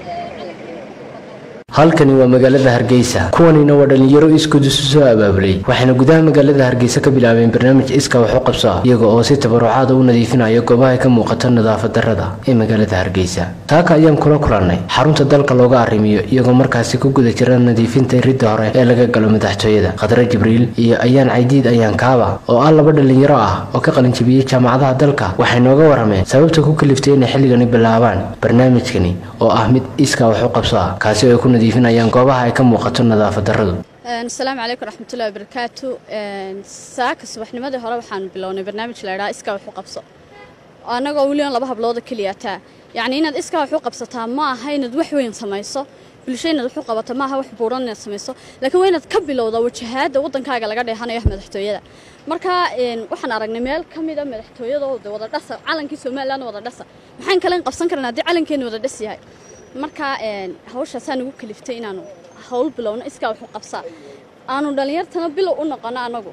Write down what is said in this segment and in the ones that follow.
halkani waa magaalada hargeysa kuwanina waa dhalinyaro iskood isu soo abaabulay waxayna gudaha magaalada hargeysa ka bilaabeen barnaamij iska wax u qabso ah iyaga oo si tabarucaada u nadiifinaya goobaha ka muuqata nadaafad darrada ee magaalada hargeysa taaka ayaan kula kulannay xarunta dalka looga arrimiyo iyagoo markaasi ku guda jira nadiifinta ridda hore ee laga galo madaxtooyada khadre jibriil iyo ayaan caydiid ayaan kaaba oo ah laba dhalinyaro ah oo ka qalinjibiyey jaamacadaha dalka waxay nooga warameen sababta ku kaliftay inay xilligani bilaabaan barnaamijkani oo ah mid iska wax u qabso ah kaasi oo ay ku nadiifinayaan goobaha ay ka muuqato nadaafad darradu asalaamu calaykum raxmatullahi wabarakaatu saaka subaxnimadii hore waxaan bilownay barnaamij la ydhaha iskaa wax u qabso annagoo weliban laba hablooda keliyataa yacni inaad iskaa wax u qabsataa ma aha inaad wax weyn samayso bulsho inaad wax u qabato ma aha wax buuran inaad samayso laakiin waa inaad ka bilowda wajahaadda waddankaaga laga dheehanayo madaxtooyada marka waxaan aragnay meel ka mida madaxtooyada oo de wada dhasa calankii somaliland wada dhasa maxaan kalen qabsan karnaa haddii calankeena wada dhas yahay marka hawshaasaa nagu kaliftay inaanu hawl bilowno iskaa wax u qabsaa aanu dhallinyartana bilow u noqono annagu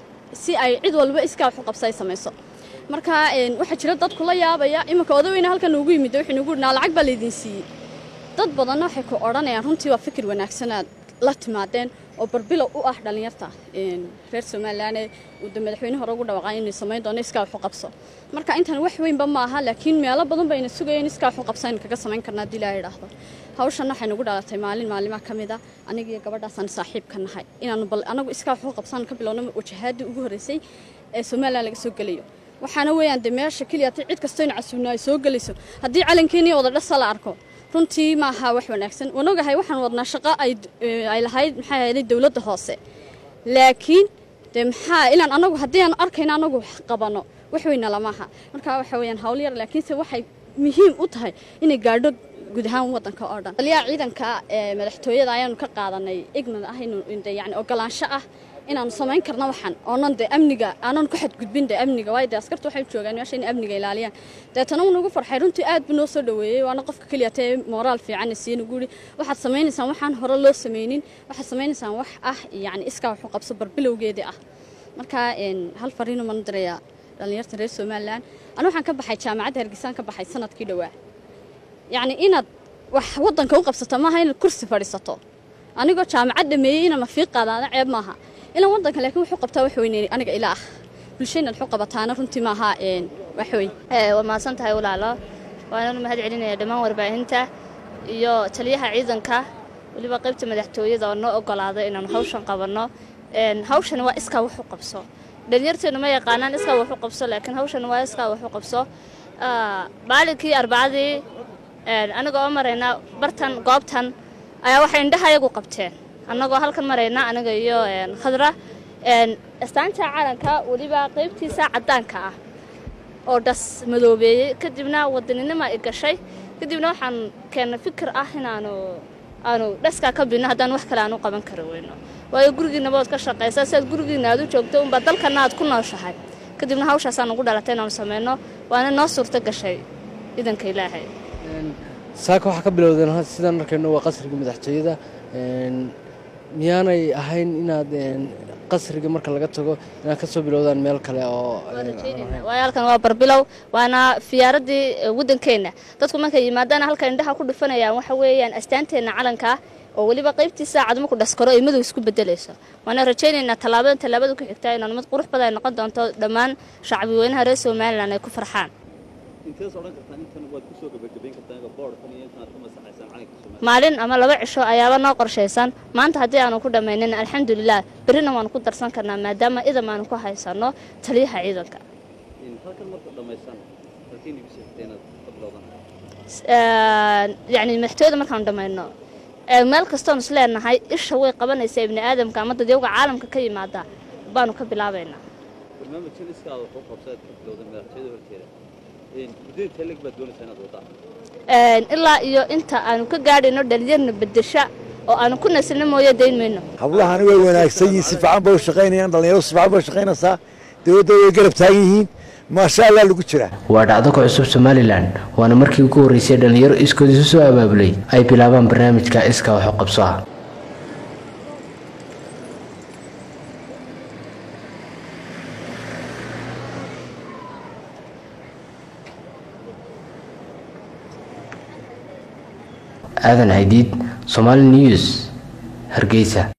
si ay cid walba iskaa wax u qabsa ay samayso marka waxaa jira dad kula yaabaya iminka odaweyne halkan ugu yimid wuxuu nagu naa lacag baa laydin siiyey dad badanna waxay ku odhanayaan runtii waa fikir wanaagsanaad la timaadeen oo barbilow u ah dhallinyarta reer somalilan uu de madaxweyne hore ugu dhawaqaa inay samayn doono iskaa wax u qabso marka intan wax weynba ma aha laakiin meelo badan bayna sugayeen iskaa wax u qabsa aynu kaga samayn karnaa haddii ilaaha idhaahdo hawshan waxay nagu dhalatay maalin maalimaha ka mid a aniga iyo gabadhaasaan saaxiib ka nahay inaanu bal anagu iskaa wax u qabsaan ka bilowno wajahaadii ugu horreysay ee somalilan laga soo gelayo waxaana weeyaan de meesha keliya ti cid kastoo ina casuubnaa ay soo gelayso haddii calankeeniya wada dhasa la arko runtii ma aha wax wanaagsan waan ogahay waxaan wadnaa shaqo ay lahayd maxay ahayday dowladda hoose laakiin dee maxaa inaan anagu haddii aan arkayno anagu wax qabano wax weyna lamaha marka waxa weeyaan hawl yar laakiinse waxay muhiim u tahay inay gaadho guud ahaan waddanka oo dhan taliyaha ciidanka ee madaxtooyada ayaanu ka qaadanay ignan ah inuu yani ogolaansho ah inaanu samayn karno waxaan oonan de amniga aanan ku xadgudbin de amniga waayo de askarta waxay joogaan meesha in amniga ilaaliyaan deetana uu nagu farxay runtii aad buu noo soo dhaweeyey waana qofka keliya tee mooraal fiican siiyey nagu yidhi waxaad samaynaysaan waxaan hore loo samaynin waxaad samaynaysaan wax ah yacni iskaa wax u qabso barbilowgeedii ah marka hal fariinu mana dirayaa dhallinyarta reer somalilan anu waxaan ka baxay jaamacadda hargeysaan ka baxay sanadkii dhowaa yacni inaad wax waddanka u qabsato maaha inaad kursi fadhiisato anigoo jaamacad dhameeyey inaan mafiiq qaadaana ceeb maaha ilan waddanka laakiin wuxuu qabtaa wax weyne aniga ila ah bulsha inaad waxu qabataana runtii maaha wax weyn waa mahadsan tahay walaalo waananu mahad celinaya dhammaan warbaahinta iyo taliyaha ciidanka weliba qaybta madaxtooyada oo noo ogolaaday inaanu hawshan qabanno hawshan waa iskaa wax u qabso dhalinyarteenu ma yaqaanaan iskaa wax u qabso laakiin hawshan waa iskaa wax u qabso maalinkii arbacadii anigoo oo marayna bartan goobtan ayaa waxay indhaha ayagu qabteen annagoo halkan marayna aniga iyo khadra astaanta calanka weliba qaybtiisa caddaanka ah oo dhas madoobeeyey kadibna wadaninima i gashay kadibna waxaan keennay fikir ah inaanu aanu dhaskaa ka bidno haddaan wax kale aan u qaban kari weyno waayo gurigiinaba ood ka shaqaysaa si aad gurigiina aad u joogto unbaa dalkana aad ku nooshahay kadibna hawshaasaan ugu dhalatay inaanu samayno waana noo suurto gashay idanka ilaahay saaka waxaa ka bilowdeen sidaan arkayno waa qasriga madaxtooyada miyaanay ahayn inaad qasriga marka laga tago inaad ka soo bilowdaan meel kale oo waayo halkan waa barbilow waana fiyaaradii waddankeenna dadku markay yimaadaan halka indhaha ku dhufanayaan waxa weeyaan astaanteenna calanka oo weliba qaybtiisa cadmo ku dhaskaro ay madow isku bedelayso waana rajaynaynaa tallaabadan tallaabada ku xigtaa inaan mid qurux badan ay noqon doonto dhammaan shacbi weynaha reer somalilan ay ku farxaan maalin ama laba cisho ayaaba noo qorshaysan maanta haddii aanu ku dhammaynin alxamdulilah berrina waanu ku darsan karnaa maadaama idam aanu ku haysanno taliyaha ciidanka yacni madaxtooyada markaanu dhammayno meel kastoonu is leenahay isha way qabanaysaa ibni aadamka ama dadyowga caalamka ka yimaada baanu ka bilaabaynaa ilaa iyo inta aanu ka gaadhayno dhalinyarna bedesha oo aanu ku nasilno mooye dayn mayno hablahani way wanaagsan yihiin si fiican bay u shaqaynayaan dhallinyaro si fiican bay u shaqaynaysaa dowladda way garab taagan yihiin maasha allah lagu jiraa waa dhacdo ka cusub somalilan waana markii ugu horreysay dhalinyaro iskood isu soo abaabulay ay bilaabaan barnaamijka iska wax u qabso ah aadan haydiid somaali news hargeysa